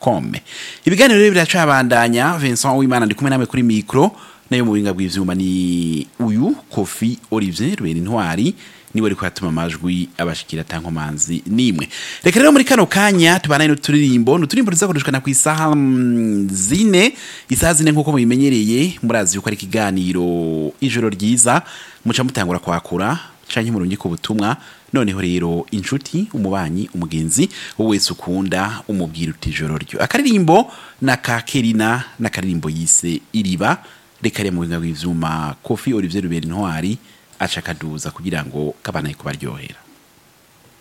com ibiganiro rero biracabandanya Vincent Uwimana ndi kumwe namwe kuri micro nayo mu binga bw'ivyuma ni uyu Kofi Olivier Rubera Intwari niwe ariko atuma amajwi abashikira tankomanzi nimwe reka rero muri kano kanya tubanaye n'uturirimbo n'uturirimbo tuzakoreshwa ku isaha mm, zine isaha zine nk'uko mubimenyereye murazi yuko ari ikiganiro ijoro ryiza muca mutangura kwakura canke murungi ku butumwa noneho rero inshuti umubanyi umugenzi wowe wese ukunda umubwira uti ijoro ryo akaririmbo na kakerina n'akaririmbo yise iriba reka rero mu binga bw'ivyuma Kofi Olivier Rubera Intwari aca akaduza kugira ngo kabanaye kubaryohera